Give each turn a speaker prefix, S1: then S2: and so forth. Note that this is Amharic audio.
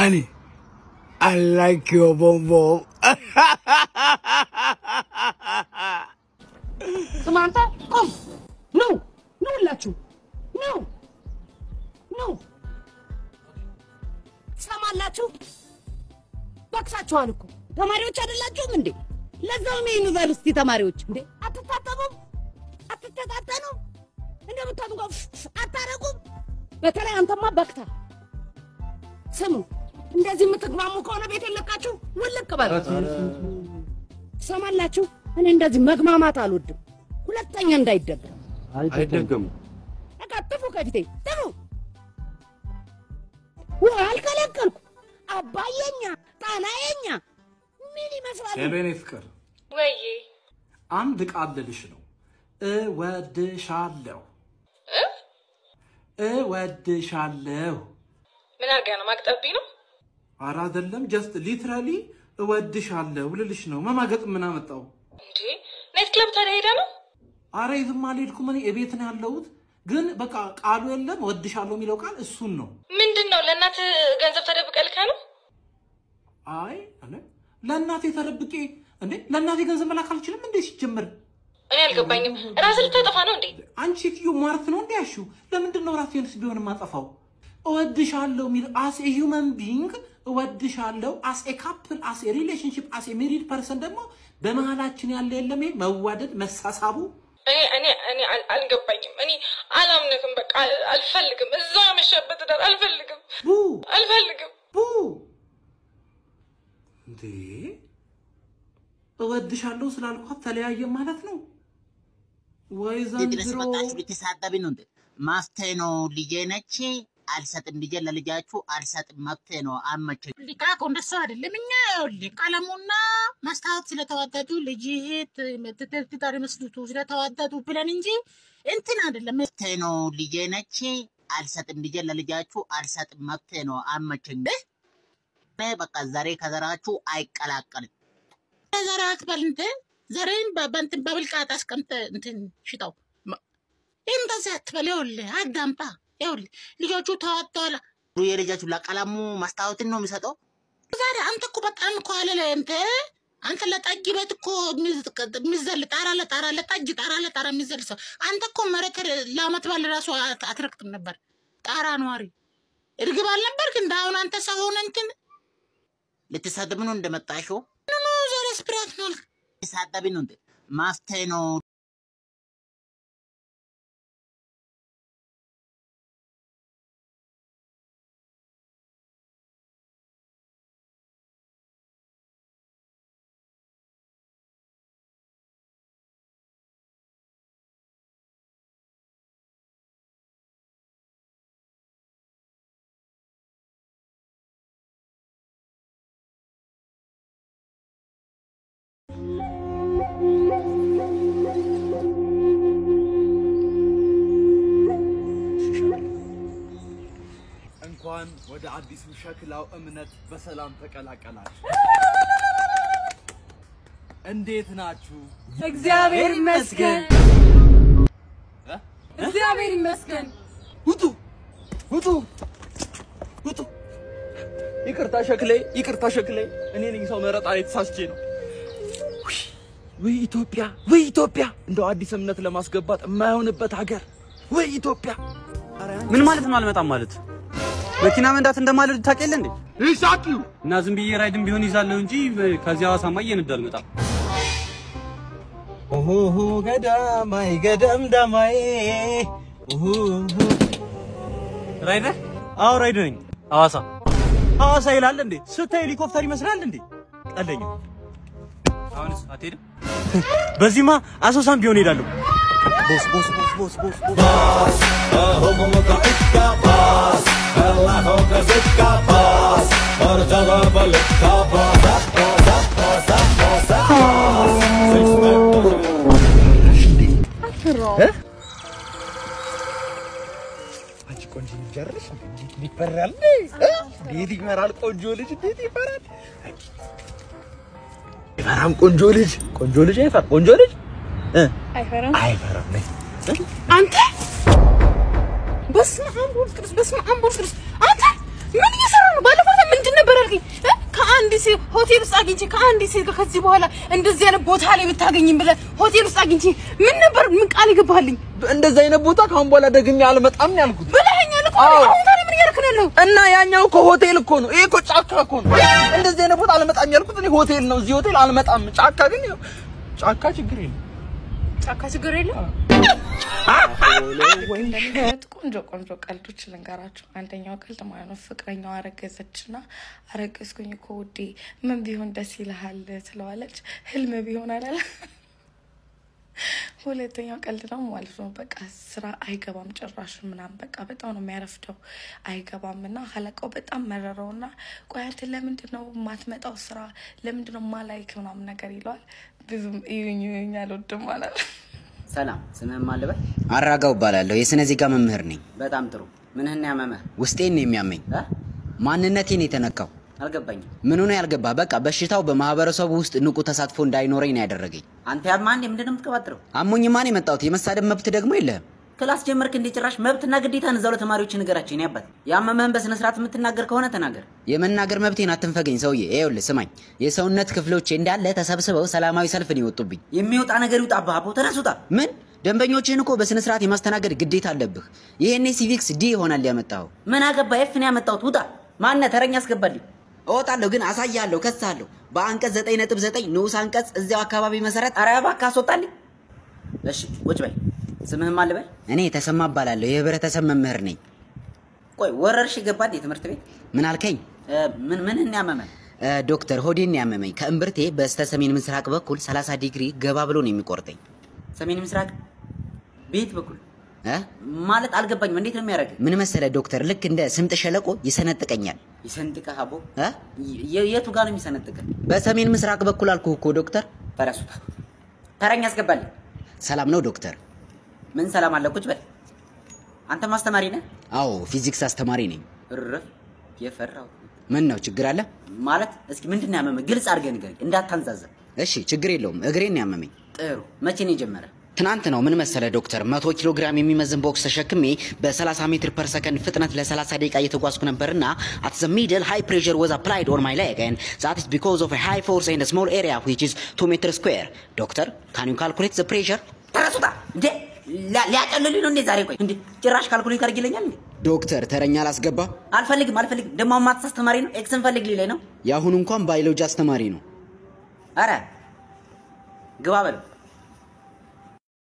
S1: Honey, I like your bum bum.
S2: ስማ አንተ ቆም ኑ ኑ ሁላችሁ ኑ ኑ ትሰማላችሁ በቅሳችኋል እኮ ተማሪዎች አይደላችሁም እንዴ ለዛውም የዩኒቨርሲቲ ተማሪዎች እንዴ አትታጠቡም አትተጣጠኑም እንደምታጡ አታረጉም በተለይ አንተማ በቅታ ስሙ እንደዚህ የምትግማሙ ከሆነ ቤት የለቃችሁ ውልቅ በሉ ትሰማላችሁ እኔ እንደዚህ መግማማት አልወድም ሁለተኛ እንዳይደገም
S3: አይደገሙ
S2: በቃ ጥፉ ከፊቴ ጥፉ ውሃ አልከለከልኩ አባየኛ ጣናየኛ ምን ይመስላል
S3: ሄሎ የኔ ፍቅር
S4: ወይዬ
S3: አንድ ቃል ልልሽ ነው እወድሻለሁ እወድሻለሁ
S4: ምን አድርጋ ነው ማቅጠብኝ ነው
S3: ኧረ አይደለም ጀስት ሊትራሊ እወድሻለሁ ልልሽ ነው መማገጥ ምን አመጣው
S4: እንዴ ናይት ክለብ ታዲያ ሄደ ነው
S3: አረ የትም አልሄድኩም እኔ እቤት ነው ያለሁት ግን በቃ ቃሉ የለም እወድሻለሁ የሚለው ቃል እሱን ነው
S4: ምንድን ነው ለእናት ገንዘብ ተደብቀ ልካ ነው
S3: አይ እኔ ለእናቴ ተደብቄ እንዴ ለእናቴ ገንዘብ መላክ አልችልም እንዴ ሲጀመር
S4: እኔ አልገባኝም ራስ ልታጠፋ ነው እንዴ
S3: አንቺ ሴትዮ ሟርት ነው እንዲ ያሹ ለምንድን ነው ራሴንስ ቢሆን የማጠፋው እወድሻለሁ የሚል አስ ኤ ሂውመን ቢንግ እወድሻለሁ አስ ኤ ካፕል አስ ኤ ሪሌሽንሽፕ አስ ኤ ሜሪድ ፐርሰን ደግሞ በመሀላችን ያለ የለም ይሄ መዋደድ መሳሳቡ
S4: እኔ እኔ እኔ አል- አልገባኝም እኔ አላምንክም በቃ አል- አልፈልግም እዛ ያመሸበት ዳር አልፈልግም
S3: ቡ
S4: አልፈልግም
S3: ቡ እንዴ እወድሻለሁ ስላልኳት ተለያየ ማለት ነው ወይ
S5: ድረስ
S3: ዘንድሮ
S5: መጣችሁ ልትሳደቢ ነው እንዴ? መፍትሄ ነው። ልጄ ነች አልሰጥም። ልጄ ለልጃችሁ አልሰጥም። መፍትሄ ነው። አመቸኝ። ሊቃቆ እንደሱ አይደለም። እኛ ይኸውልህ ቀለሙና መስታወት ስለተዋደዱ ልጅ ትዳር መስሉቱ ስለተዋደዱ ብለን እንጂ እንትን አይደለም። መፍትሄ ነው። ልጄ ነች አልሰጥም። ልጄ ለልጃችሁ አልሰጥም። መፍትሄ ነው። አመቸኝ። እኔ በቃ ዘሬ ከዘራችሁ አይቀላቀልም። ዘር አትበል እንትን ዘሬን በ- በእንትን በብልቃጥ አስቀምጠ እንትን ሽጠው ይህ እንደዚህ አትበል። ይኸውልህ አዳምጣ። ይኸውልህ ልጆቹ ተዋጥተዋል። የልጃችሁ ለቀለሙ መስታወትን ነው የሚሰጠው። ዛሬ አንተ እኮ በጣም እኮ አለ እንትን አንተ ለጠጅ ቤት እኮ የሚዘል ጣራ ለጣራ ለጠጅ ጣራ ለጣራ የሚዘል ሰው አንተ እኮ መሬት ለአመት ባል ራሱ አት- አትረግጥም ነበር። ጣራ ነዋሪ እርግብ አልነበርክ? እንደ አሁን አንተ ሰው ሆነ እንትን ልትሳደብ ነው እንደመጣሽው ኖ ዛሬ ስፕራት ነው ልትሳደብ ነው እንደ ማፍትሄ ነው
S6: እንኳን ወደ አዲሱ ሸክላው እምነት በሰላም ተቀላቀላችሁ። እንዴት ናችሁ?
S7: እግዚአብሔር ይመስገን።
S6: እ?
S7: እግዚአብሔር ይመስገን።
S6: ውጡ ውጡ ውጡ! ይቅርታ ሸክሌ፣ ይቅርታ ሸክሌ፣ እኔ ነኝ ሰው መረጣ ላይ ተሳስቼ ነው። ውይ፣ ወይ ኢትዮጵያ፣ ወይ ኢትዮጵያ! እንደው አዲስ እምነት ለማስገባት የማይሆንበት ሀገር፣ ወይ ኢትዮጵያ!
S8: ምን ማለት ነው አልመጣም ማለት? መኪና መንዳት እንደማልወድ ታውቅ የለ እንዴ?
S6: ይሳቂው
S8: እና ዝም ብዬ ራይድም ቢሆን ይዛለሁ እንጂ ከዚህ ሐዋሳማ እየነዳ አልመጣም።
S6: ኦሆ ገዳማይ ገደም ዳማይ
S8: ራይድ ነህ? አዎ ራይድ ነኝ። ሐዋሳ ሐዋሳ ይላል እንዴ? ስታይ ሄሊኮፕተር ይመስላል እንዴ? ቀለኝ። አሁንስ አትሄድም? በዚህማ አሶሳም ቢሆን ሄዳለሁ። ቦስ ቦስ ቦስ ቦስ ቦስ ቦስ
S6: አንቺ ቆንጆ ልጅ አይደለሽ? እንዴት ይፈራል? እንዴት ይፈራል? ቆንጆ ልጅ እንዴት ይፈራል? ይፈራም ቆንጆ ልጅ ቆንጆ ልጅ አይፈራ ቆንጆ ልጅ እ
S7: አይፈራም።
S6: አይፈራም ነይ
S7: አንተ በስመ አብ ወወልድ ቅዱስ በስመ አብ ወወልድ ቅዱስ አንተ ምን እየሰራ ነው? ባለፈው ዕለት ምን ምንድን ነበር ያልከኝ? እ? ከአንድ ሴት ሆቴል ውስጥ አግኝቼ ከአንድ ሴት ጋር ከዚህ በኋላ እንደዚህ አይነት ቦታ ላይ ብታገኝም ብለህ ሆቴል ውስጥ አግኝቼ ምን ነበር ምን ቃል ይገባልኝ
S6: እንደዚህ አይነት ቦታ ከአሁን በኋላ ደግሜ አልመጣም ነው ያልኩት።
S7: ብለኸኛል እኮ
S6: አዎ።
S7: አሁን ታዲያ ምን እያደረክ ነው ያለው?
S6: እና ያኛው እኮ ሆቴል እኮ ነው። ይሄ እኮ ጫካ እኮ ነው። እንደዚህ አይነት ቦታ አልመጣም ያልኩት እኔ ሆቴል ነው። እዚህ ሆቴል አልመጣም። ጫካ ግን ያው ጫካ ችግር የለም።
S7: ጫካ ችግር የለም።
S9: እንደሚገኙት ቆንጆ ቆንጆ ቀልዶች ልንገራቸው። አንደኛው ቀልድ ማለት ነው ፍቅረኛው አረገዘችና አረገዝኩኝ እኮ ውዴ ምን ቢሆን ደስ ይልሃል ትለዋለች። ህልም ቢሆን አላለ። ሁለተኛው ቀልድ ነው ማለት ነው በቃ ስራ አይገባም ጭራሽ ምናምን በቃ በጣም ነው የሚያረፍደው አይገባም እና አለቃው በጣም መረረው እና ቆይ አንተ ለምንድን ነው የማትመጣው ስራ ለምንድን ነው ማላይክ ምናምን ነገር ይለዋል። ብዙም እዩኝ እዩኝ አልወድም ማለት
S10: ሰላም፣ ስምህን ማን ልበል?
S11: አራጋው እባላለሁ። የስነ ዜጋ መምህር ነኝ።
S10: በጣም ጥሩ። ምንህን ያመመህ?
S11: ውስጤን ነው የሚያመኝ። ማንነቴን የተነካው
S10: አልገባኝም።
S11: ምን ሆነ ያልገባ በቃ በሽታው በማህበረሰቡ ውስጥ ንቁ ተሳትፎ እንዳይኖረኝ ነው ያደረገኝ።
S10: አንተ ያማ እንዴ ምንድን ነው የምትቀባጥረው?
S11: አሞኝ ማን የመጣሁት የመሳደብ መብት ደግሞ የለህም።
S10: ክላስ ጀመርክ እንዴ? ጭራሽ መብትና ግዴታን እዛው ለተማሪዎች ንገራቸው። እኔ አባት ያመመህን በስነ ስርዓት የምትናገር ከሆነ ተናገር።
S11: የመናገር መብቴን አትንፈገኝ ሰውዬ። ይኸውልህ ስማኝ፣ የሰውነት ክፍሎቼ እንዳለ ተሰብስበው ሰላማዊ ሰልፍ ነው የወጡብኝ።
S10: የሚወጣ ነገር ይውጣ። አባቦ ተነስ ውጣ።
S11: ምን ደንበኞችህን እኮ በስነ ስርዓት የማስተናገድ ግዴታ አለብህ። ይሄኔ ሲቪክስ ዲ ይሆናል ያመጣኸው።
S10: ምን አገባ? ኤፍ ነው ያመጣሁት። ውጣ። ማነህ? ተረኛ አስገባልኝ።
S11: እወጣለሁ ግን አሳያለሁ፣ ከሳለሁ። በአንቀጽ 9.9 ንዑስ አንቀጽ እዚያው አካባቢ መሰረት
S10: ኧረ እባክህ አስወጣልኝ። እሺ ቁጭ በል። ስምህን ማን ልበል?
S11: እኔ ተሰማ እባላለሁ። የህብረተሰብ መምህር ነኝ።
S10: ቆይ ወረርሽ ገባ እንዴ ትምህርት ቤት?
S11: ምን አልከኝ?
S10: ምን ምንህን ያመመህ?
S11: እ፣ ዶክተር ሆዴን ያመመኝ ከእምብርቴ በስተ ሰሜን ምስራቅ በኩል 30 ዲግሪ ገባ ብሎ ነው የሚቆርጠኝ።
S10: ሰሜን ምስራቅ ቤት በኩል
S11: እ?
S10: ማለት አልገባኝም። እንዴት ነው የሚያደርግህ?
S11: ምን መሰለ ዶክተር፣ ልክ እንደ ስምጥ ሸለቆ ይሰነጥቀኛል።
S10: ይሰንጥቀህ አቦ?
S11: እ?
S10: የ- የቱ ጋር ነው የሚሰነጥቀህ?
S11: በሰሜን ምስራቅ በኩል አልኩህ እኮ ዶክተር።
S10: ተረሱታ ተረኛ አስገባልኝ።
S11: ሰላም ነው ዶክተር?
S10: ምን ሰላም አለ? ቁጭ በል። አንተ ማስተማሪ ነህ?
S11: አዎ ፊዚክስ አስተማሪ ነኝ።
S10: እረፍ የፈራው
S11: ምን ነው ችግር አለ?
S10: ማለት እስኪ ምንድን ነው ያመመህ? ግልጽ አድርገህ ንገረኝ፣ እንዳታንዛዘብ።
S11: እሺ ችግር የለውም። እግሬን ነው ያመመኝ።
S10: ጥሩ። መቼ ነው የጀመረ?
S11: ትናንት ነው። ምን መሰለ ዶክተር፣ መቶ ኪሎ ግራም የሚመዝን ቦክስ ተሸክሜ በ30 ሜትር ፐር ሰከንድ ፍጥነት ለ30 ደቂቃ እየተጓዝኩ ነበርና at the middle high pressure was applied on my leg and that is because of a high force in a small area which is 2 meter square. ዶክተር can you calculate the pressure?
S10: ተረሱታ እንዴ ሊያ- ሊያጨልሉኝ ነው እንዴ ዛሬ? ቆይ እንዴ ጭራሽ ካልኩሌት አድርግ ይለኛል እንዴ?
S11: ዶክተር ተረኛ አላስገባ።
S10: አልፈልግም አልፈልግም። ደግሞ አሁን ማትስ አስተማሪ ነው ኤክስን ፈልግ ሊለኝ ነው።
S11: የአሁኑ እንኳን ባዮሎጂ አስተማሪ ነው።
S10: አረ ግባ በለው